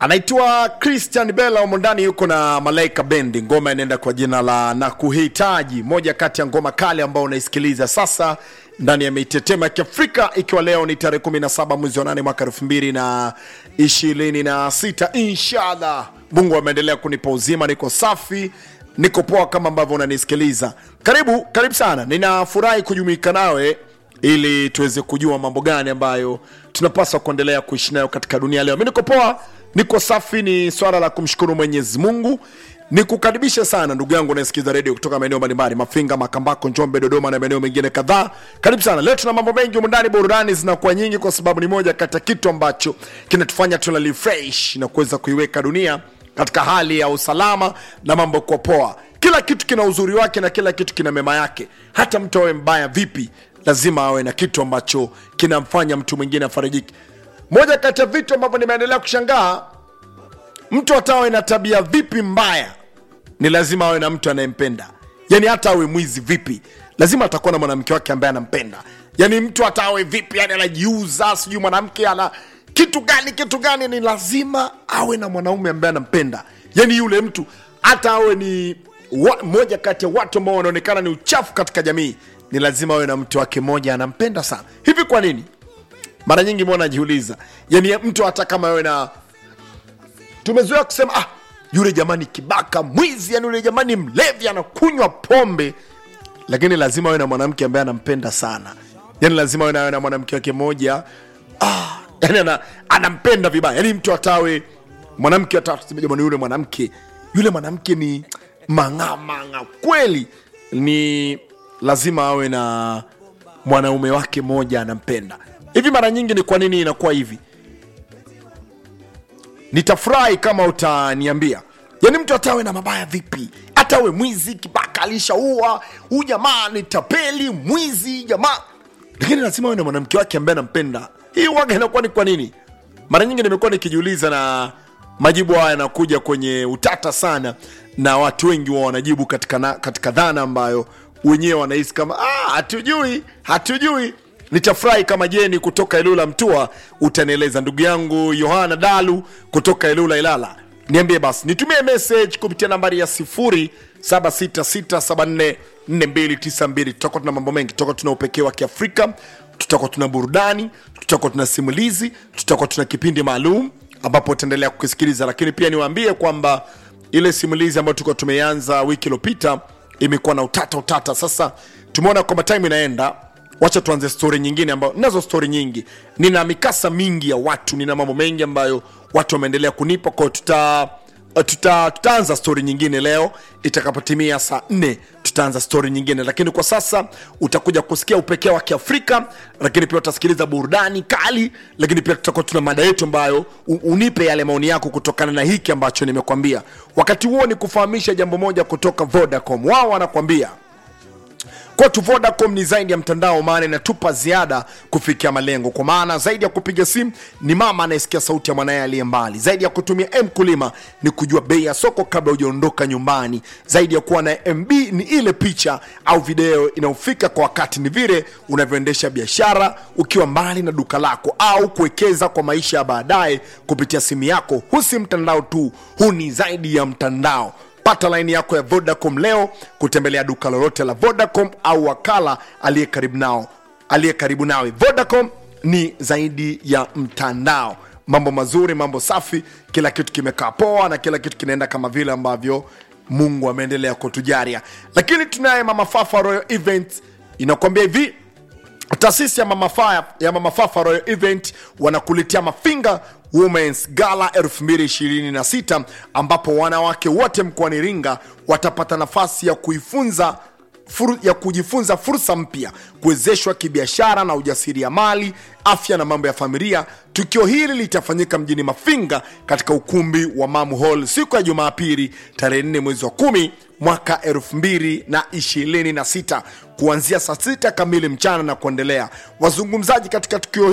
anaitwa Christian Bella humo ndani yuko na Malaika Bendi, ngoma inaenda kwa jina la na kuhitaji, moja kati ya ngoma kali ambao unaisikiliza sasa ndani ya Mitetema ya Kiafrika, ikiwa leo ni tarehe 17 mwezi wa 8 mwaka 2026 inshallah. Mungu ameendelea kunipa uzima, niko safi, niko poa kama ambavyo unanisikiliza. Karibu, karibu sana, ninafurahi kujumuika nawe ili tuweze kujua mambo gani ambayo tunapaswa kuendelea kuishi nayo katika dunia leo. Mi niko poa, niko safi, ni swala la kumshukuru Mwenyezi Mungu. Nikukaribishe sana ndugu yangu unayesikiza redio kutoka maeneo mbalimbali, Mafinga, Makambako, Njombe, Dodoma na maeneo mengine kadhaa. Karibu sana. Leo tuna mambo mengi humu ndani, burudani zinakuwa nyingi, kwa sababu ni moja kati ya kitu ambacho kinatufanya tuna refresh na kuweza kuiweka dunia katika hali ya usalama na mambo kwa poa. Kila kitu kina uzuri wake na kila kitu kina mema yake. Hata mtu awe mbaya vipi, lazima awe na kitu ambacho kinamfanya mtu mwingine afarijiki. Moja kati ya vitu ambavyo nimeendelea kushangaa, mtu hata awe na tabia vipi mbaya, ni lazima awe na mtu anayempenda. Yani hata awe mwizi vipi, lazima atakuwa na mwanamke wake ambaye anampenda. Yani mtu hata awe vipi, yani anajiuza, sijui mwanamke ana kitu gani kitu gani, ni lazima awe na mwanaume ambaye anampenda. Yani yule mtu hata awe ni wa, moja kati ya watu ambao wanaonekana ni uchafu katika jamii, ni lazima awe na mtu wake mmoja anampenda sana. Hivi kwa nini? Mara nyingi mwana najiuliza, yani mtu hata kama awe na tumezoea kusema ah, yule jamani kibaka mwizi, yani yule jamani mlevi, anakunywa pombe, lakini lazima awe na mwanamke ambaye anampenda sana. Yani lazima awe na- awe na mwanamke wake mmoja ah, yani ana, anampenda vibaya. Yani mtu atawe mwanamke atasema jamani, yule mwanamke yule mwanamke ni mang'amang'a kweli, ni lazima awe na mwanaume wake mmoja anampenda. Hivi mara nyingi ni kwa nini inakuwa hivi? nitafurahi kama utaniambia yani mtu atawe na mabaya vipi hata awe mwizi kibaka alishaua huu jamaa ni tapeli mwizi jamaa lakini lazima awe na mwanamke wake ambaye anampenda hii waga inakuwa ni kwa nini mara nyingi nimekuwa nikijiuliza na majibu haya yanakuja kwenye utata sana na watu wengi wa wanajibu katika, na, katika dhana ambayo wenyewe wanahisi kama "Ah, hatujui hatujui nitafurahi kama jeni kutoka ilula mtua utanieleza ndugu yangu yohana dalu kutoka ilula ilala niambie basi nitumie message kupitia nambari ya 0766744292 tutakuwa tuna mambo mengi tutakuwa tuna upekee wa kiafrika tutakuwa tuna burudani tutakuwa tuna simulizi tutakuwa tuna kipindi maalum ambapo utaendelea kukisikiliza lakini pia niwaambie kwamba ile simulizi ambayo tulikuwa tumeanza wiki iliyopita imekuwa na utata utata sasa tumeona kwamba time inaenda wacha tuanze stori nyingine ambayo nazo stori nyingi nina mikasa mingi ya watu nina mambo mengi ambayo watu wameendelea kunipa kwao tuta tuta, tutaanza stori nyingine leo itakapotimia saa nne tutaanza stori nyingine lakini kwa sasa utakuja kusikia upekee wa kiafrika lakini pia utasikiliza burudani kali lakini pia tutakuwa tuna mada yetu ambayo u- unipe yale maoni yako kutokana na hiki ambacho nimekwambia wakati huo ni kufahamisha jambo moja kutoka vodacom wao wanakwambia kwetu vodacom ni zaidi ya mtandao maana inatupa ziada kufikia malengo kwa maana zaidi ya kupiga simu ni mama anayesikia sauti ya mwanaye aliye mbali zaidi ya kutumia mkulima ni kujua bei ya soko kabla hujaondoka nyumbani zaidi ya kuwa na mb ni ile picha au video inayofika kwa wakati ni vile unavyoendesha biashara ukiwa mbali na duka lako au kuwekeza kwa maisha ya baadaye kupitia simu yako huu si mtandao tu huu ni zaidi ya mtandao pata laini yako ya vodacom leo kutembelea duka lolote la vodacom au wakala aliye karibu nao aliye karibu nawe vodacom ni zaidi ya mtandao mambo mazuri mambo safi kila kitu kimekaa poa na kila kitu kinaenda kama vile ambavyo mungu ameendelea kutujaria lakini tunaye mama fafa royal event inakuambia hivi taasisi ya mama, Fa- ya mama fafa royal event wanakuletea mafinga womens gala 2026 ambapo wanawake wote mkoani iringa watapata nafasi ya kuifunza fur, ya kujifunza fursa mpya kuwezeshwa kibiashara na ujasiriamali afya na mambo ya familia tukio hili litafanyika mjini mafinga katika ukumbi wa mamu hall siku ya jumapili tarehe 4 mwezi wa kumi mwaka 2026 kuanzia saa 6 kamili mchana na kuendelea wazungumzaji katika tukio